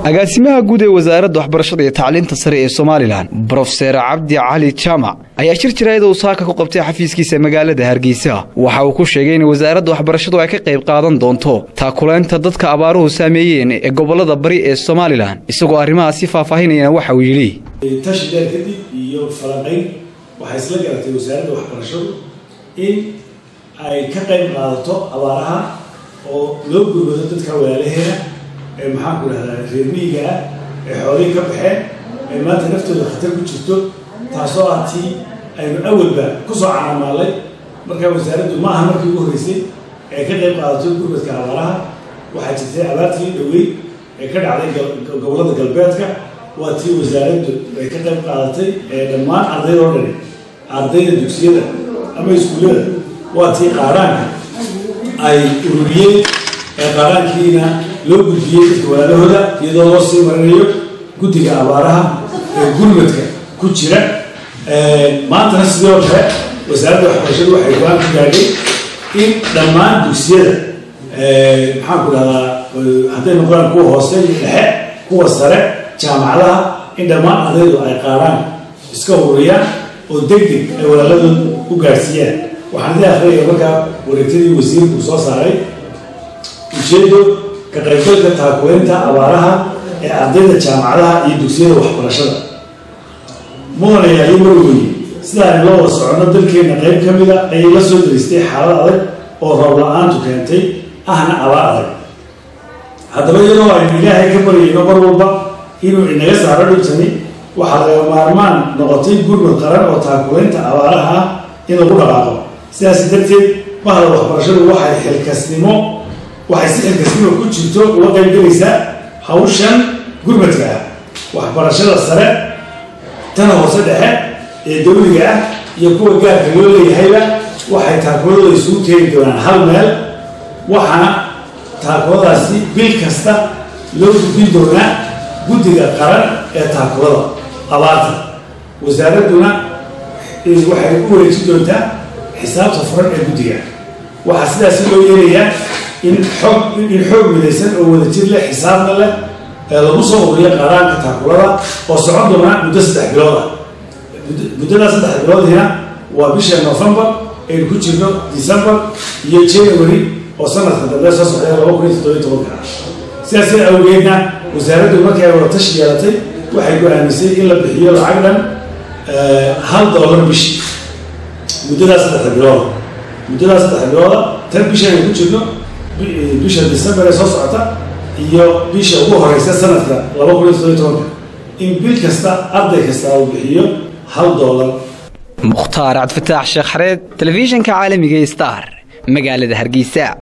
agaasimaha guud ee wasaaradda waxbarashada iyo tacliinta sare ee somalilan brofeser cabdi cali jaamac ayaa shir jiraayada uu saaka ku qabtay xafiiskiisa magaalada hargeysa waxa uu ku sheegay in wasaaradda waxbarashadu ay ka qayb qaadan doonto taakulaynta dadka abaaruhu saameeyeen ee gobolada bari ee somalilan isagoo arrimahaasi faahfaahinayana waxa uu yidhi tashi dheer kadib iyo falanqayn waxay isla garatay wasaaradda waxbarashadu in ay ka qayb qaadato abaaraha oo loo gurmado dadka walaalaheena ee maxaanku dhahdaa reer miyiga ah ee xoolihii ka baxeen ee maanta naftooda khatar ku jirto taasoo ah tii aynu awalba kusoo caamaalay markaa wasaaraddu ma aha markii ugu horreysay ee ka qayb qaadato gurmadka abaaraha waxaa jirtay abaartii dhaweyn ee ka dhacday gobollada galbeedka waa tii wasaaraddu ay ka qayb qaadatay ee dhammaan ardayda oo dhani ardayda dugsiyada ama iskuullada waa tii qaaraanka ay ururiyeen ee qaaraankiina loo gudbiyey dadka walaalahooda iyadoo loo sii marinayo guddiga abaaraha ee gurmadka ku jira maantana sidoo kale wasaaradda waxbarashadu waxay go-aan ku gaadhay in dhammaan dugsiyada maxaanku dhahdaa hadday noqdaan kuwa hoose iyo dhexe kuwa sare jaamacadaha in dhammaan ardaydu ay qaaraan iska ururiyaan oo deg deg ay walaaladooda u gaadhsiiyaan waxaan idin akhriyaya markaa wareegtadii wasiirku soo saaray ujeedo ka qaybgalka taakulaynta abaaraha ee ardayda jaamacadaha iyo dugsiyada waxbarashada mudanayaa iyo marweye sidaani loo wada socono dalkeenna qayb ka mida ayay la soo daristay xaalad adag oo roob la-aantu keentay ahna abaar adag haddaba iyadoo aynu ilaahay ka baryayno mar walba inuu inaga saaro dhibtani waxaa laga maarmaan noqotay gurmad qaran oo taakulaynta abaaraha ah in lagu dhaqaaqo sidaas darteed bahda waxbarashadu waxay xilkasnimo waxay si xilkasnimo ku jirto uga qaybgelaysaa hawshan gurmadka ah waxbarashada sare tana hoose dhexe ee dawliga ah iyo kuwa gaarka loo leeyahayba waxay taakuladooda isugu keeni doonaan hal meel waxaana taakuladaasi bil kasta loo gudbin doonaa guddiga qaran ee taakulada abaarta wasaaradduna waxay u wareejin doontaa xisaabta furan ee guddiga waxaa sidaasi loo yeelayaa in xoog in xoog midaysan oo wadajir leh xisaabna leh ee lagu soo ururiyo qaaraanka taakulada oo socon doona muddo saddex bilood ah muddadaa saddex biloodina waa bisha novembar aynu ku jirno december iyo january oo sanadka dambe soo socday laba kun iyo toddobiyo tobanka sidaas awgeedna wasaaraddu markii ay wada tashi yeelatay waxay go-aamisay in la bixiyo lacag dhan hal dollar bishii muddadaas saddexda bilooda muddadaas saddexda bilooda tan bisha aynu ku jirno bisha december ee soo socota iyo bisha ugu horeysa sanadka laba kun iyo toddobiyo tobanka in bil kasta arday kasta uu bixiyo hal dollar mukhtaar cabdifataax sheekh xareed telefishinka caalamiga star magaalada hargeysa